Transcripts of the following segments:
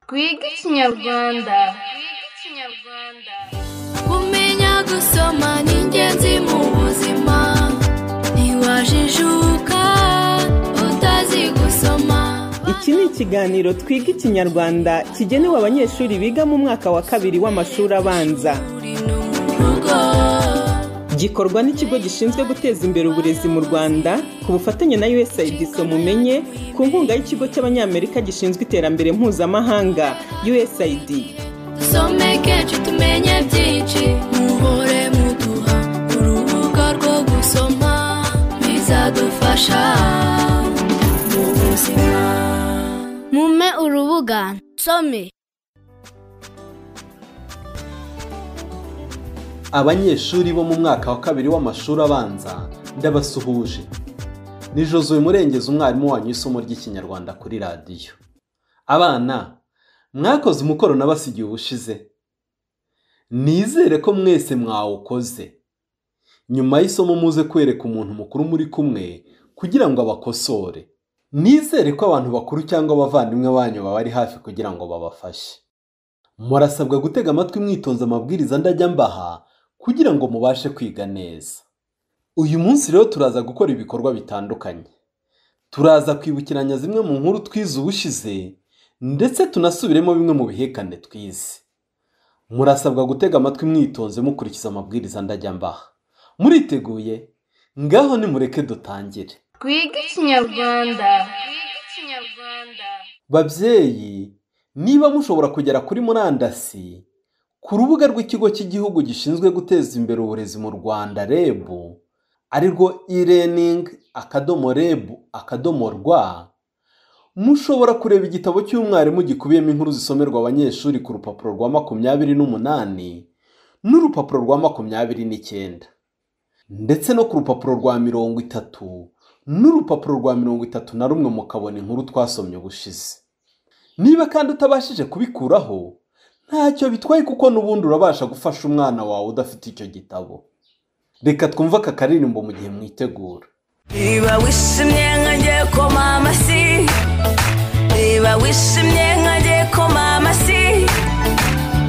twige ikinyarwanda kumenya gusoma ni ingenzi mu buzima ntiwajijuka utazi gusoma iki ni ikiganiro twiga ikinyarwanda kigenewe abanyeshuri biga mu mwaka wa kabiri w'amashuri abanza uri no mu rugo gikorwa n'ikigo gishinzwe guteza imbere uburezi mu rwanda ku bufatanye na usaid mumenye ku nkunga y'ikigo cy'abanyamerika gishinzwe iterambere mpuzamahanga usaid dusomeke tumenye byinshi muhore muduha urubuga rwo gusoma bizadufasha mu buzima mume urubuga nsome abanyeshuri bo mu mwaka wa kabiri w'amashuri abanza ndabasuhuje ni josuwe murengezi umwarimu wanyu isomo ry'ikinyarwanda kuri radiyo abana mwakoze umukoro nabasigiye ubushize nizere ko mwese mwawukoze nyuma y'isomo muze kwereka umuntu mukuru muri kumwe kugira ngo abakosore nizere ko abantu bakuru cyangwa abavandimwe banyu baba ari hafi kugira ngo babafashe murasabwa gutega amatwi mwitonze amabwiriza ndajya mbaha kugira ngo mubashe kwiga neza uyu munsi rero turaza gukora ibikorwa bitandukanye turaza kwibukiranya zimwe mu nkuru twize ubushize ndetse tunasubiremo bimwe mu bihekane twize murasabwa gutega amatwi mwitonze mukurikiza amabwiriza ndajya mbaha muriteguye ngaho nimureke dutangire twige ikinyarwanda babyeyi niba mushobora kugera kuri murandasi ku rubuga rw'ikigo cy'igihugu gishinzwe guteza imbere uburezi mu rwanda reb arirwo e-learning akadomo reb akadomo rwa mushobora kureba igitabo cy'umwarimu gikubiyemo inkuru zisomerwa abanyeshuri ku rupapuro rwa makumyabiri n'umunani n'urupapuro rwa makumyabiri n'icyenda ndetse no ku rupapuro rwa mirongo itatu n'urupapuro rwa mirongo itatu na rumwe mukabona inkuru twasomye ubushize niba kandi utabashije kubikuraho ntacyo bitwaye kuko n'ubundi urabasha gufasha umwana wawe udafite icyo gitabo reka twumve aka karirimbo mu gihe mwitegura niba wishimye nkange koma amasi niba wishimye nkange koma amasi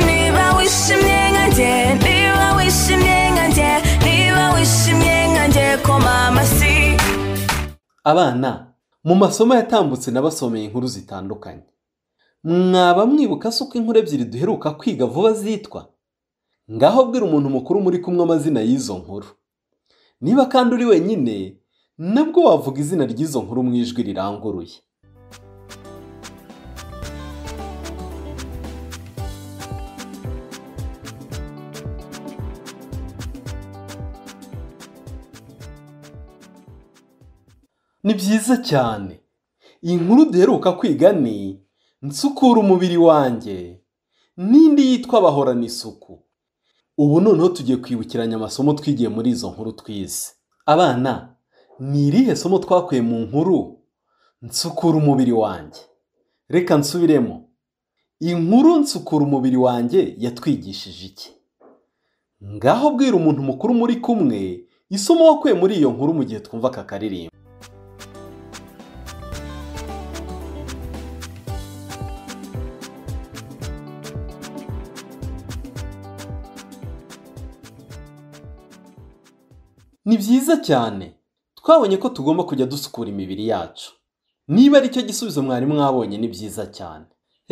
niba wishimye nkange niba wishimye nkange niba wishimye nkange koma amasi abana mu masomo yatambutse n'abasomeye inkuru zitandukanye mwaba mwibuka se uko inkuru ebyiri duheruka kwiga vuba zitwa ngaho bwira umuntu mukuru muri kumwe amazina y'izo nkuru niba kandi uri wenyine nabwo wavuga izina ry'izo nkuru mu ijwi riranguruye ni byiza cyane iyi nkuru duheruka kwiga ni nsukura umubiri wanjye n'indi yitwa bahorana isuku ubu noneho tugiye kwibukiranya amasomo twigiye muri izo nkuru twize abana ni irihe somo twakuye mu nkuru nsukura umubiri wanjye reka nsubiremo inkuru nsukura umubiri wanjye yatwigishije iki ngaho bwira umuntu mukuru muri kumwe isomo wakuye muri iyo nkuru mu gihe twumva aka karirimbo Ni byiza cyane twabonye ko tugomba kujya dusukura imibiri yacu niba ari cyo gisubizo mwarimu mwabonye ni byiza cyane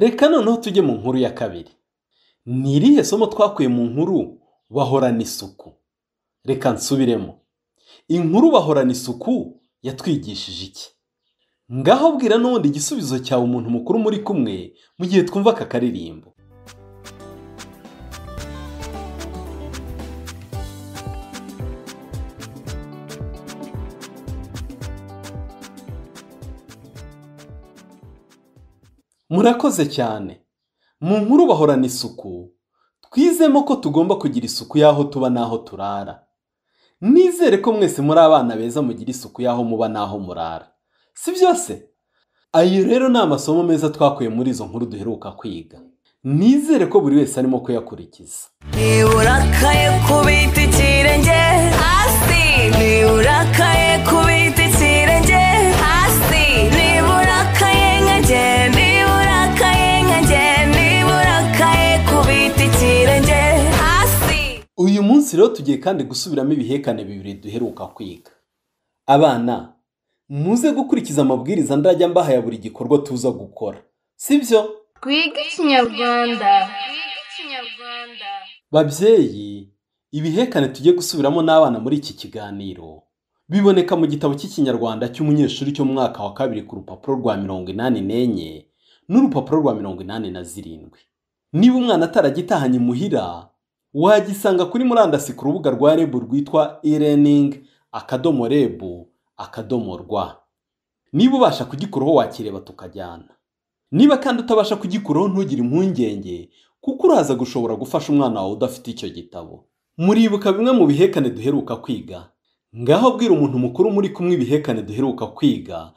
reka noneho tujye mu nkuru ya kabiri ni irihe somo twakuye mu nkuru bahorana isuku reka nsubiremo inkuru bahorana isuku yatwigishije iki ngaho bwira n'ubundi igisubizo cyawe umuntu mukuru muri kumwe mu gihe twumva aka karirimbo murakoze cyane mu nkuru bahorana isuku twizemo ko tugomba kugira isuku y'aho tuba n'aho turara nizere ko mwese muri abana beza mugira isuku y'aho muba n'aho murara si byose ayo rero ni amasomo meza twakuye muri izo nkuru duheruka kwiga nizere ko buri wese arimo kuyakurikiza niba urakaye kubita ikirenge hasi niba urakaye kubita ikirenge hasi niba urakaye nkanjye niba urakaye nkanjye rero tugiye kandi gusubiramo ibihekane bibiri duheruka kwiga abana muze gukurikiza amabwiriza ndajya mbaha ya buri gikorwa tuza gukora sibyo twige ikinyarwanda babyeyi ibihekane tugiye gusubiramo n'abana muri iki kiganiro biboneka mu gitabo cy'ikinyarwanda cy'umunyeshuri cyo mu mwaka wa kabiri ku rupapuro rwa mirongo inani n'enye n'urupapuro rwa mirongo inani na zirindwi niba umwana ataragitahanye imuhira wagisanga kuri murandasi ku rubuga rwa rebu rwitwa e-learning akadomo rebu akadomo rwa niba ubasha kugikuraho wakireba tukajyana niba kandi utabasha kugikuraho ntugire impungenge kuko uraza gushobora gufasha umwana wawe udafite icyo gitabo muribuka bimwe mu bihekane duheruka kwiga ngaho bwira umuntu mukuru muri kumwe ibihekane duheruka kwiga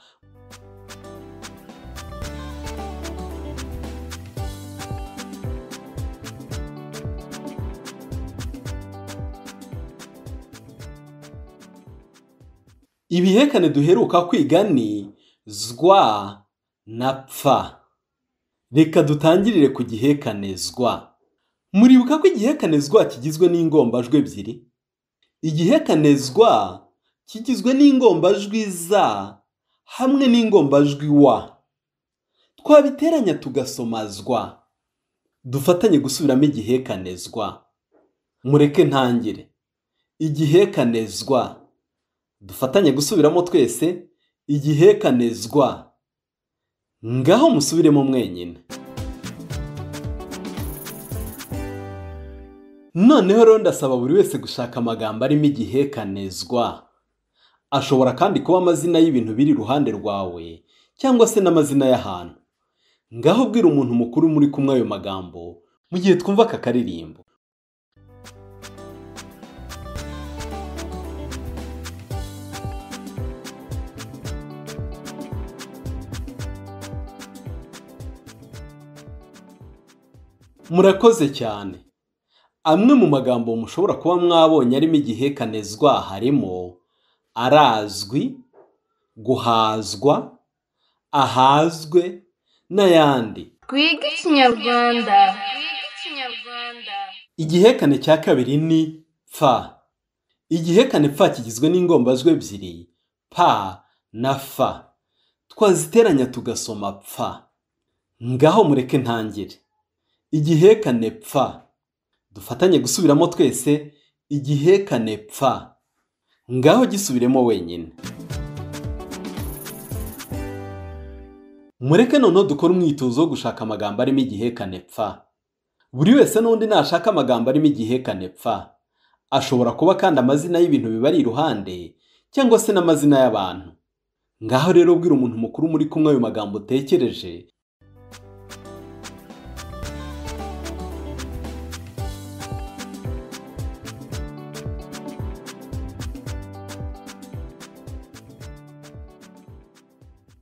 ibihekane duheruka kwiga ni zwa na pfa reka dutangirire ku gihekanezwa muribuka ko igihekanezwa kigizwe n'ingombajwi ebyiri igihekanezwa kigizwe n'ingombajwi za hamwe n'ingombajwi wa twabiteranya tugasomazwa dufatanye gusubiramo igihekanezwa mureke ntangire igihekanezwa dufatanye gusubiramo twese igihekanezwa ngaho musubiremo mwenyine noneho rero ndasaba buri wese gushaka amagambo arimo igihekanezwa ashobora kandi kuba amazina y'ibintu biri iruhande rwawe cyangwa se n'amazina y'ahantu ngaho bwira umuntu mukuru muri kumwe ayo magambo mu gihe twumva aka karirimbo murakoze cyane amwe mu magambo mushobora kuba mwabonye arimo igihekanezwa harimo arazwi guhazwa ahazwe n'ayandi twige ikinyarwanda igihekane cya kabiri ni pfa igihekane pfa kigizwe n'ingombajwi ebyiri pa na fa twaziteranya tugasoma pfa ngaho mureke ntangire igihekane pfa dufatanye gusubiramo twese igihekane pfa ngaho gisubiremo wenyine mureke noneho dukore umwitozo wo gushaka amagambo arimo igihekane pfa buri wese n'undi nashaka amagambo arimo igihekane pfa ashobora kuba kandi amazina y'ibintu bibari iruhande cyangwa se n'amazina y'abantu ngaho rero bwira umuntu mukuru muri kumwe ayo magambo utekereje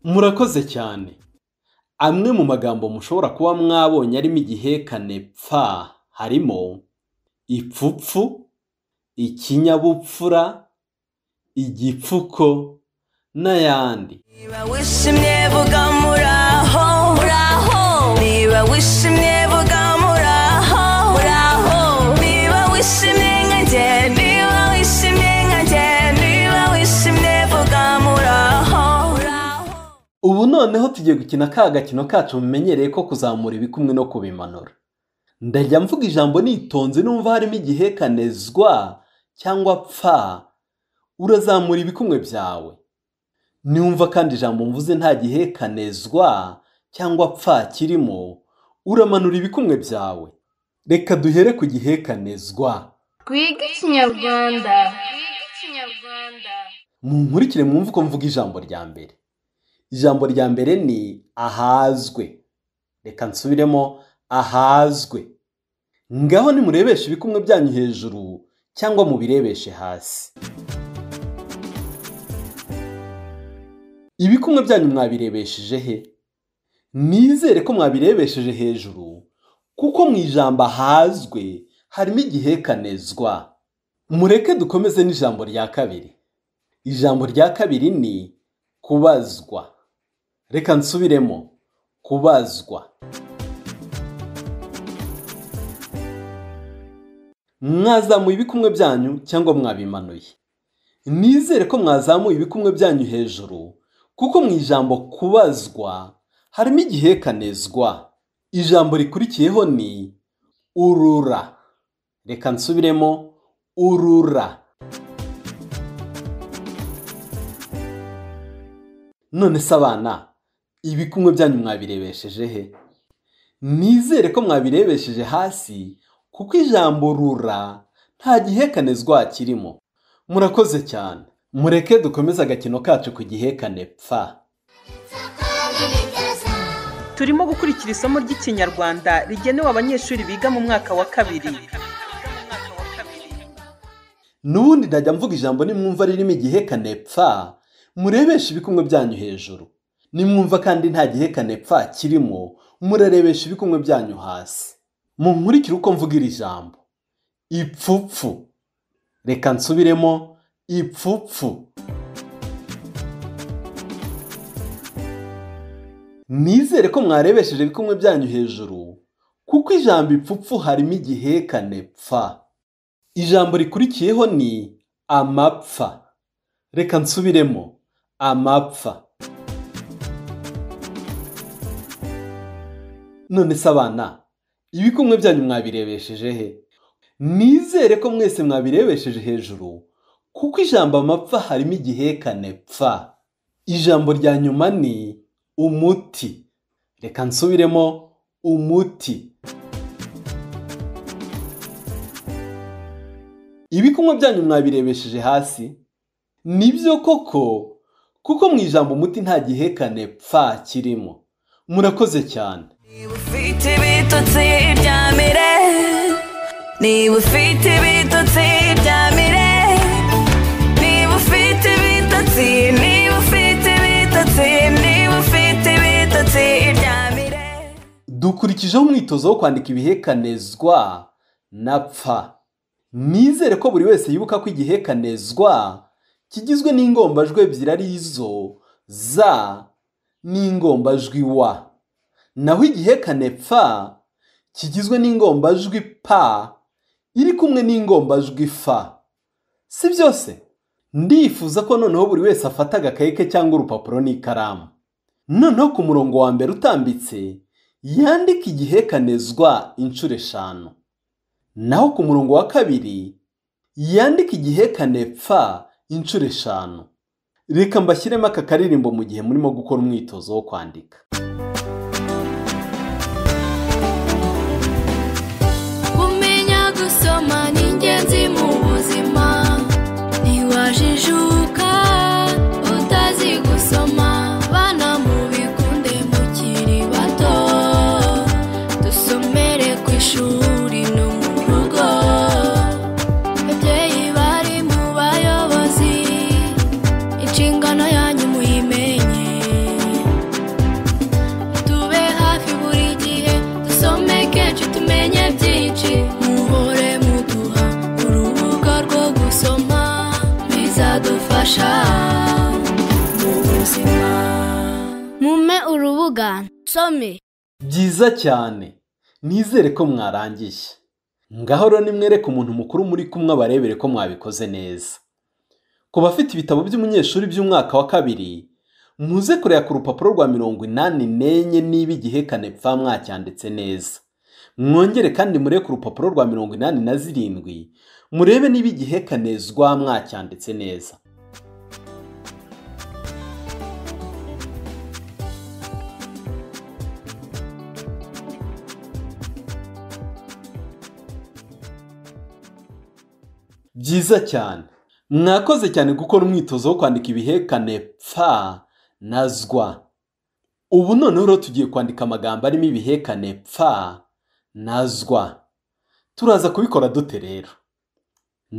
murakoze cyane amwe mu magambo mushobora kuba mwabonye arimo igihekane pfa harimo ipfupfu ikinyabupfura igipfuko n'ayandi Niba wishimye vuga muraho muraho Niba wishimye vuga muraho muraho Niba wishimye nkanjye Niba wishimye nkanjye Niba wishimye vuga muraho muraho ubu noneho tugiye gukina ka gakino kacu mumenyereye ko kuzamura ibikumwe no kubimanura ndajya mvuga ijambo nitonze numva harimo igihekanezwa cyangwa pfa urazamura ibikumwe byawe niwumva kandi ijambo mvuze nta gihekanezwa cyangwa pfa kirimo uramanura ibikumwe byawe reka duhere ku gihekanezwa twige ikinyarwanda munkurikire mwumve uko mvuga ijambo rya mbere ijambo rya mbere ni ahazwe reka nsubiremo ahazwe ngaho nimurebeshe ibikumwe byanyu hejuru cyangwa mubirebeshe hasi ibikumwe byanyu mwabirebesheje he nizere ko mwabirebesheje hejuru kuko mu ijambo ahazwe harimo igihekanezwa mureke dukomeze n'ijambo rya kabiri ijambo rya kabiri ni kubazwa reka nsubiremo kubazwa mwazamuye ibikumwe byanyu cyangwa mwabimanuye nizere ko mwazamuye ibikumwe byanyu hejuru kuko mu ijambo kubazwa harimo igihekanezwa ijambo rikurikiyeho ni urura reka nsubiremo urura none se abana ibikumwe byanyu mwabirebesheje he nizere ko mwabirebesheje hasi kuko ijambo rura nta gihekanezwa kirimo murakoze cyane mureke dukomeze agakino kacu ku gihekane pfa turimo gukurikira isomo ry'ikinyarwanda rigenewe abanyeshuri biga mu mwaka wa kabiri n'ubundi najya mvuga ijambo nimwumva ririmo igihekane pfa murebeshe ibikumwe byanyu hejuru nimwumva kandi nta gihekane pfa kirimo murarebesha ibikumwe byanyu hasi munkurikire uko mvuga iri jambo ipfupfu reka nsubiremo ipfupfu nizere ko mwarebesheje ibikumwe byanyu hejuru kuko ijambo ipfupfu harimo igihekane pfa ijambo rikurikiyeho ni amapfa reka nsubiremo amapfa none se abana ibikumwe byanyu mwabirebesheje he nizere ko mwese mwabirebesheje hejuru kuko ijambo amapfa harimo igihekane pfa ijambo rya nyuma ni umuti reka nsubiremo umuti ibikumwe byanyu mwabirebesheje hasi nibyo koko kuko mu ijambo umuti nta gihekane pfa kirimo murakoze cyane Niba ufite ibitotsi byamire Niba ufite ibitotsi byamire Niba ufite ibitotsi Niba ufite ibitotsi Niba ufite ibitotsi byamire dukurikijeho umwitozo wo kwandika ibihekanezwa na pfa nizere ko buri wese yibuka ko igihekanezwa kigizwe n'ingombajwi ebyiri ari zo za n'ingombajwi wa naho igihekane pfa kigizwe n'ingombajwi pa iri kumwe n'ingombajwi fa si byose ndifuza ko noneho buri wese afata agakayi ke cyangwa urupapuro n'ikaramu noneho ku murongo wa mbere utambitse yandika igihekanezwa inshuro eshanu naho ku murongo wa kabiri yandika igihekane pfa inshuro eshanu reka mbashyiremo aka karirimbo mu gihe murimo gukora umwitozo wo kwandika kumenya gusoma ni ingenzi mu buzima ntiwajijuka utazi gusoma bana mubikunde mukiri bato dusomere ku ishuri no mu rugo babyeyi bari mu bayobozi inshingano yanyu muyimenye tube hafi buri gihe dusome kenshi tumenye byinshi muhore muduha urubuga rwo gusoma bizadufasha mu buzima mume urubuga nsome byiza cyane nizere ko mwarangiye ngaho rero nimwereke umuntu mukuru muri kumwe abarebere ko mwabikoze neza ku bafite ibitabo by'umunyeshuri by'umwaka wa kabiri muze kureba ku rupapuro rwa mirongo inani n'enye niba igihekane pfa mwacyanditse neza mwongere kandi murebe ku rupapuro rwa mirongo inani na zirindwi murebe niba igihekanezwa mwacyanditse neza byiza cyane mwakoze cyane gukora umwitozo wo kwandika ibihekane pfa na zwa ubu noneho rero tugiye kwandika amagambo arimo ibihekane pfa na zwa turaza kubikora dute rero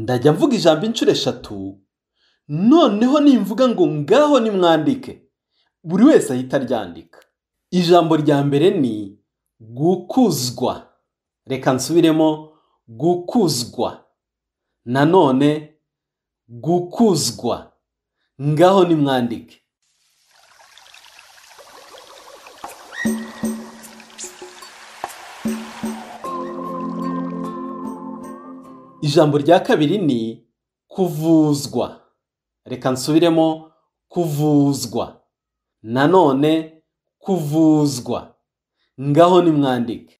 ndajya mvuga ijambo inshuro eshatu noneho nimvuga ngo ngaho nimwandike buri wese ahita aryandika ijambo rya mbere ni gukuzwa reka nsubiremo gukuzwa nanone gukuzwa ngaho nimwandike ijambo rya kabiri ni kuvuzwa reka nsubiremo kuvuzwa nanone kuvuzwa ngaho nimwandike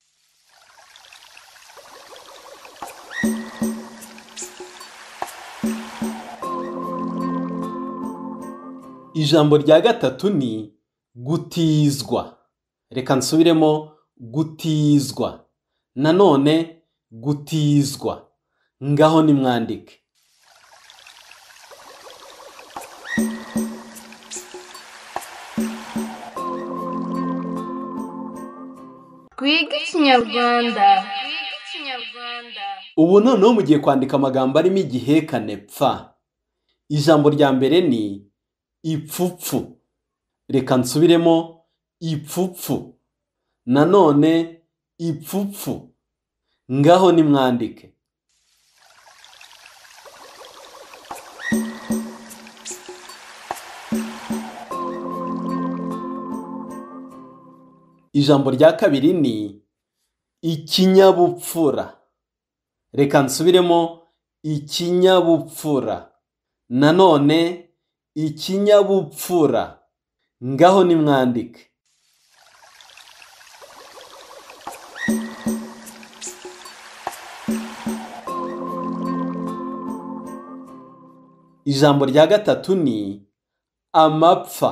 ijambo rya gatatu ni gutizwa reka nsubiremo gutizwa nanone gutizwa ngaho nimwandike twiga ikinyarwanda ubu noneho mugiye kwandika amagambo arimo igihekane pfa ijambo rya mbere ni ipfupfu reka nsubiremo ipfupfu nanone ipfupfu ngaho nimwandike ijambo rya kabiri ni ikinyabupfura reka nsubiremo ikinyabupfura nanone ikinyabupfura ngaho nimwandike ijambo rya gatatu ni amapfa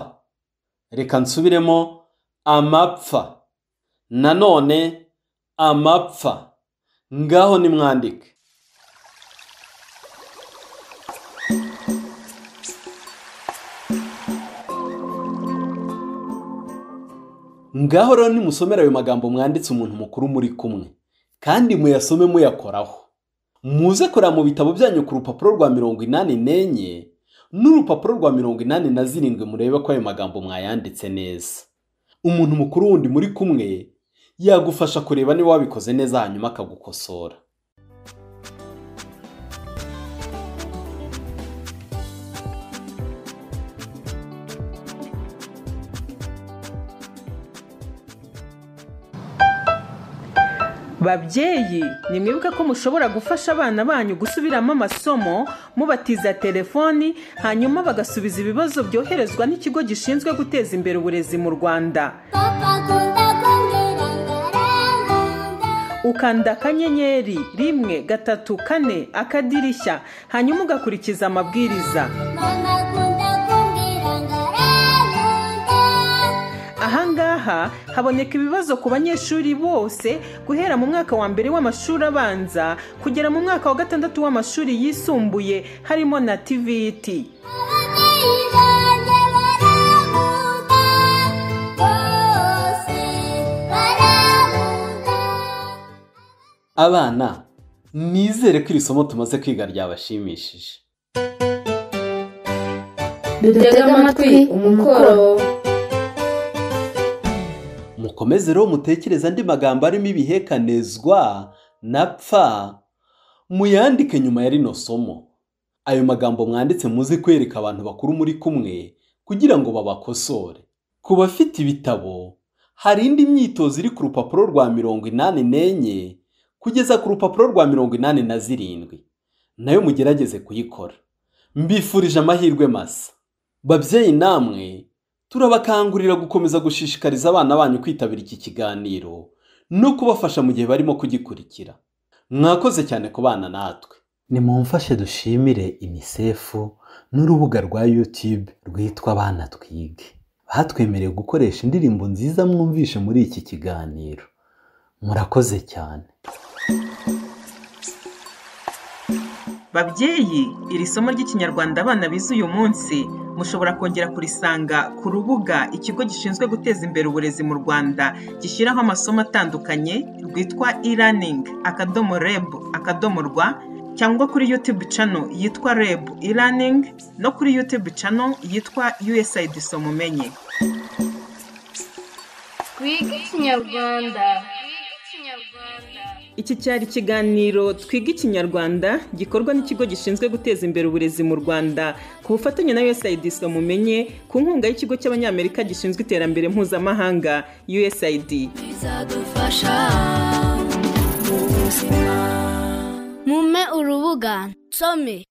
reka nsubiremo amapfa nanone amapfa ngaho nimwandike ngaho rero nimusomera ayo magambo mwanditse umuntu mukuru muri kumwe kandi muyasome muyakoraho muze kureba mu bitabo byanyu ku rupapuro rwa mirongo inani n'enye n'urupapuro rwa mirongo inani na zirindwi murebe ko ayo magambo mwayanditse neza umuntu mukuru wundi muri kumwe yagufasha kureba niba wabikoze neza hanyuma akagukosora babyeyi nimwibuke ko mushobora gufasha abana banyu gusubiramo amasomo mubatiza telefoni hanyuma bagasubiza ibibazo byoherezwa n'ikigo gishinzwe guteza imbere uburezi mu rwanda ukanda akanyenyeri rimwe gatatu kane akadirishya hanyuma ugakurikiza amabwiriza ahangaha haboneka ibibazo ku banyeshuri bose guhera mu mwaka wa mbere w'amashuri abanza kugera mu mwaka wa gatandatu w'amashuri yisumbuye harimo na tvt abana nizere ko iri somo tumaze kwiga ryabashimishije dutega amatwi umukoro mukomeze rero mutekereze andi magambo arimo ibihekanezwa na pfa muyandike nyuma ya rino somo ayo magambo mwanditse muze kwereka abantu bakuru muri kumwe kugira ngo babakosore ku bafite ibitabo hari indi myitozo iri ku rupapuro rwa mirongo inani n'enye kugeza ku rupapuro rwa mirongo inani na zirindwi nayo mugerageze kuyikora mbifurije amahirwe masa babyeyi namwe turabakangurira gukomeza gushishikariza abana banyu kwitabira iki kiganiro no kubafasha mu gihe barimo kugikurikira mwakoze cyane ku bana natwe nimumfashe dushimire inisefu n'urubuga rwa yutube rwitwa abana twige batwemereye gukoresha indirimbo nziza mwumvishe muri iki kiganiro murakoze cyane babyeyi iri somo ry'ikinyarwanda abana bize uyu munsi mushobora kongera kurisanga ku rubuga ikigo gishinzwe guteza imbere uburezi mu rwanda gishyiraho amasomo atandukanye rwitwa e-learning akadomo reb akadomo rwa cyangwa kuri youtube channel yitwa reb e-learning no kuri youtube channel yitwa usaid somumenye twiga ikinyarwanda iki cyari ikiganiro twiga ikinyarwanda gikorwa n'ikigo gishinzwe guteza imbere uburezi mu rwanda ku bufatanye na usaid mumenye ku nkunga y'ikigo cy'abanyamerika gishinzwe iterambere mpuzamahanga usaid bizadufasha mu buzima mume urubuga rubuga nsome